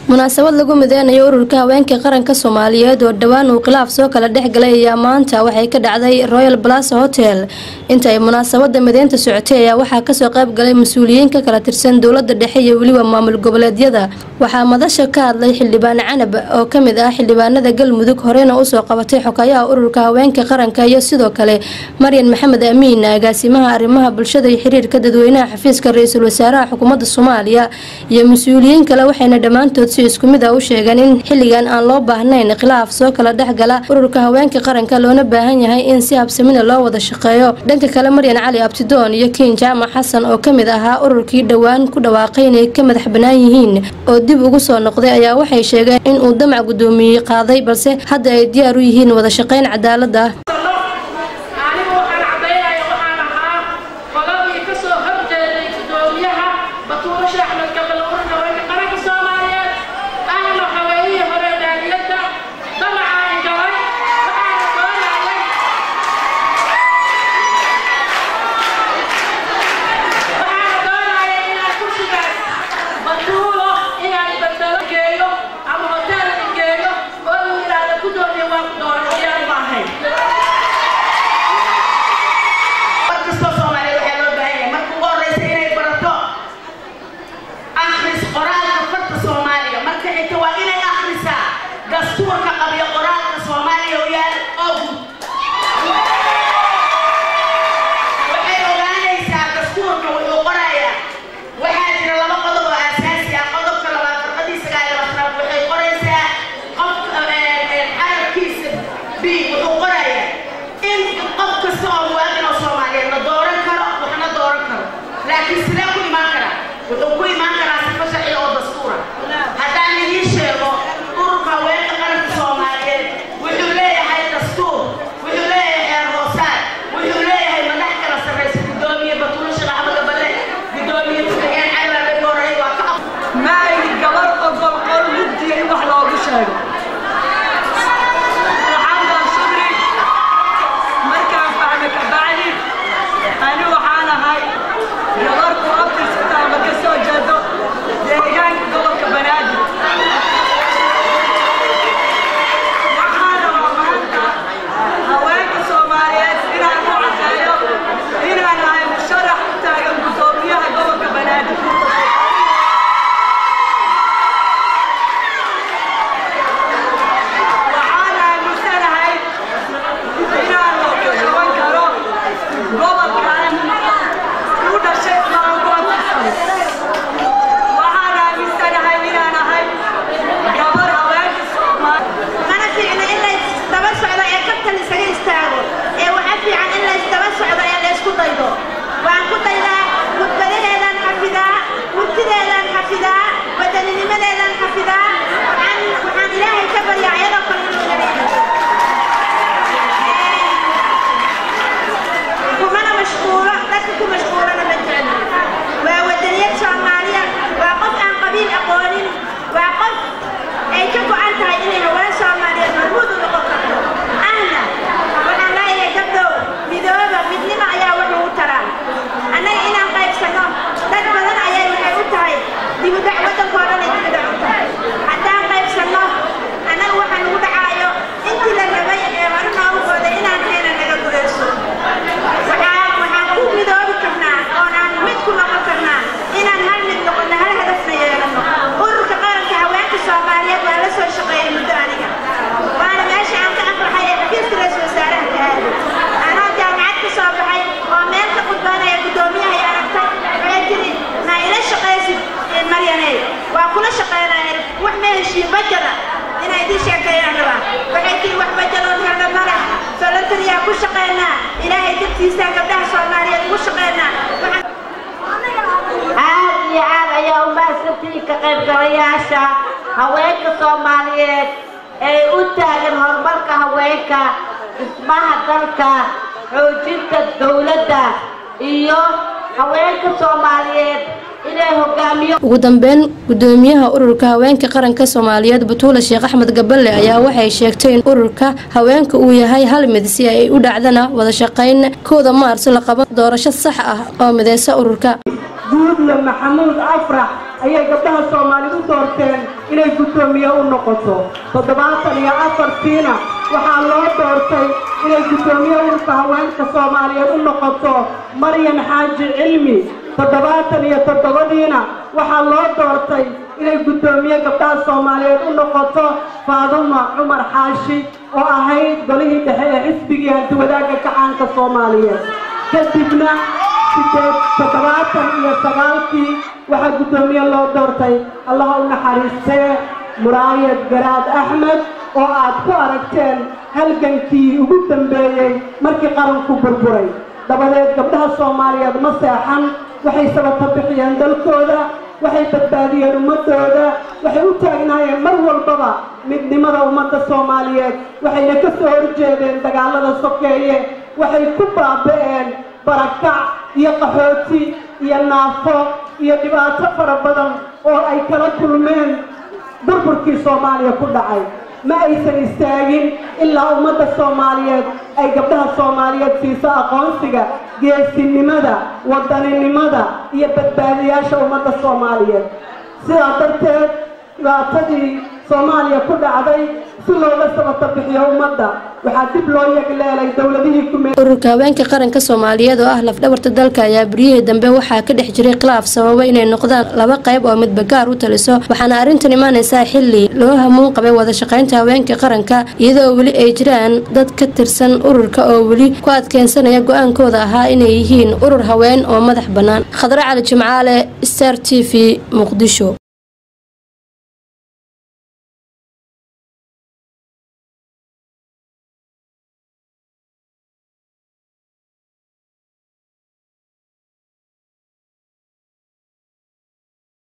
munaasabad lagu mideynayo ururka haweenka qaranka soomaaliyeed oo dhowaan uu khilaaf soo kala dhex galay ayaa maanta waxay ka dhacday royal plaza hotel inta ay munaasabada mideynta socotay ayaa waxaa kasoo qayb galay mas-uuliyiin ka kala tirsan dowlada dhexe iyo weliba maamul goboleedyada waxaa madasha ka hadlay xildhibaan canab oo kamid ah xildhibaanada galmudug horeyna usoo qabatay xokayaha ururka haweenka qaranka iyo sidoo kale maryan maxamed amiin agaasimaha arrimaha bulshada iyo xiriirka dadweynaha xafiiska ra-iisul wasaaraha xukuumadda soomaaliya iyo mas-uuliyiin kale waxayna dhammaantood si isku mid ah u sheegeen in xilligan aan loo baahnayn khilaaf soo kala dhexgala ururka haweenka qaranka loona baahan yahay in si habsamina loo wada shaqeeyo dhanka kale maryan cali abtidoon iyo kiin jaamac xasan oo kamid ahaa ururkii dhowaan ku dhawaaqay inay ka madax banaan yihiin oo dib ugu soo noqday ayaa waxay sheegeen in uu damac gudoomiyey qaaday balse hadda ay diyaar u yihiin wada shaqeyn cadaalad ah anigu waxaan caddaynaya waxaan ahaa qoladii ka soo horjeeday gudoomiyaha batuulo sheekh axmed gabal ururka haweenka qaranka soomaaliyeed ahna haweeyihii hore daaliyadda damacaan galay waxaana doonayay waxaana doonayay inaan kursigaas batuulo inaan bedelo geeyo ama hotel geeyo oo uu yidhaahdo gudoomiya waa ku dooran iyaan ma ahayn markastoo soomaaliya waxaa loo baahan yahay marka ugu horreysa inay barato akhris qoraalka farta soomaaliga marka xigta waa inay akhrisaa dastuurka qabyo qoraalka soomaaliya u yaal oo guud waxay ogaanaysaa dastuurka wuxuu qorayaa waxaa jira laba qodob oo aasaasi ah qodobka labaad farqadii sagaal iyo labaatanaad waxay qoraysaa qofka carabkiisa b wuxuu qorayaa in qof kasta oo muwaadin oo soomaaliyeed la dooran karo waxna dooran karo laakiin sidee ku imaan karaa wuxuu ku imaan karaa sifo sharci oo dastuura haddaan idiin sheego ururka haweenka qaranka soomaaliyeed wuxuu leeyahay dastuur wuxuu leeyahay xeer hoosaad wuxuu leeyahay madax kala sarraysa gudoomiye batuulo sheekh axmed gaballe gudoomiye ku-xigeen cali baabe goorey waa ka ma ayni gabar ogol qol mugdiya in wax loogu sheego waxaan baan subri markaan fahme ka bacdi ani waxaan ahay gabar ku abtirsataama ka soo jeedo deegaanka gobolka banaadir waxaana waa maanta haweenka soomaaliyeed inaan u cadeeyo inaan nahay musharax u taagan gudoomiyaha gobolka banaadir waxaan aaminsanahay inaan qaban karo gobolkan u dhashay maankoontisan waxaan aaminsanahay inaan ahay gabar haweenka soomaali mana fiicna in la isdaba socdo ee kabtan isaga istaago ee waxa fiican in la isdaba socdo ee la isku daydo waan ku daydaa mudbadaheedaan xafidaa murtideedaan xafidaa badaninimadeedaan xafidaa waxaan waxaan ilaahay ka baryaa iyadoo kale inuu ilaaliyo kumana mashquulo dadka ku mashquulana ma jecli waa wadaniyad soomaaliya waa qof aan qabiil aqoonin waa qof ay ka go'an tahay inay haween soomaaliyeed hormuud u noqon karto ahna waxaan leeyahay gabdhow midooba midnimo ayaa wuxuu u taraa annaga inaan qaybsanno dad badan ayay waxay u tahay dibudac waddankoo dhan ay dibudac u tahay haddaan qaybsanno annaga waxa nagu dhacaayo intii la rabay ee hore noogu qooday inaan heena naga gudayso waxaan waxaan ku midoobi karnaa oonaan mid ku noqon karnaa inaan hal mid noqono hal hadafna yeelano ururka qaranka haweenka soomaaliyeed waa la soo shaqeeyay muddo aniga waana meesha aan ka afraxay ee xafiiska ra-iisul wasaaraha ka aaday anoo jaamacad ka soo baxay oo meel ka qudbaanaya guddoomiyaha ay aragtay waxay tiri na ila shaqaysid maryaney waa kula shaqeynaya wax ma heshiin bajada inay idin sheekeeyaan rabaa waxay tiri wax bajadoon helna male solotariyaa ku shaqeynaa ilaahay dartiisaa gabdhaha soomaaliyeed ugu shaqeynaa aad iyo aad ayaa u mahadsantihiin ka qaybgalayaasha haweenka soomaaliyeed ee u taagan horumarka haweenka dhismaha dalka xoojinta dowladda iyo haweenka soomaaliyeed inay hogaamiyo ugu dambeyn gudoomiyaha ururka haweenka qaranka soomaaliyeed batuula sheekh axmed gaballe ayaa waxay sheegtay in ururka haweenka uu yahay hal mid si ay u dhacdana wada shaqayn kooda maarso la qaban doorasho sax ah oo mideysa ururka guudle maxamuud afrax ayay gabdhaha soomaalidu u doorteen inay guddoomiye u noqoto toddobaatan iyo afartiina waxaa loo doortay inay guddoomiye ururka haweenka soomaaliyeed u noqoto maryan xaaji cilmi toddobaatan iyo toddobadiina waxaa loo doortay inay guddoomiye gabdhaha soomaaliyeed u noqoto faaduma cumar xaashi oo ahayd golihii dhexe ee xisbigii hantiwadaagga kacaanka soomaaliyeed kadibna sideed toddobaatan iyo sagaalkii waxaa guddoomiye loo doortay allaha u naxariistee muraayad garaad axmed oo aad ku aragteen halgankii ugu dambeeyey markii qaranku burburay dabadeed gabdhaha soomaaliyeed ma seexan waxay sabata bixiyeen dalkooda waxay badbaadiyeen ummadooda waxay u taagnaayeen mar walbaba midnimada ummadda soomaaliyeed waxayna ka soo horjeedeen dagaalada sokeeye waxay ku baaba'een barakac iyo qaxooti iyo naafo iyo dhibaato fara badan oo ay kala kulmeen burburkii soomaaliya ku dhacay ma aysan istaagin ilaa ummadda soomaaliyeed ay gabdhaha soomaaliyeed siiso aqoonsiga geesinimada wadaninimada iyo badbaadiyaasha ummadda soomaaliyeed sidaa darteed dhibaatadii soomaaliya ku dhacday si looga sabata bixiyo ummadda waxaa dib loo yegleelay dowladihii kumeel ururka haweenka qaranka soomaaliyeed oo ah lafdhabarta dalka ayaa beryihii dambe waxaa ka dhex jiray khilaaf sababa inay noqdaan laba qayb oo midba gaar u taliso waxaana arrintan imaanaysaa xilli loo hamuun qabay wada shaqaynta haweenka qaranka iyadoo weli ay jiraan dad ka tirsan ururka oo weli ku adkeensanaya go-aankooda ahaa inay yihiin urur haween oo madax bannaan khadre cali jimcaale star t v muqdisho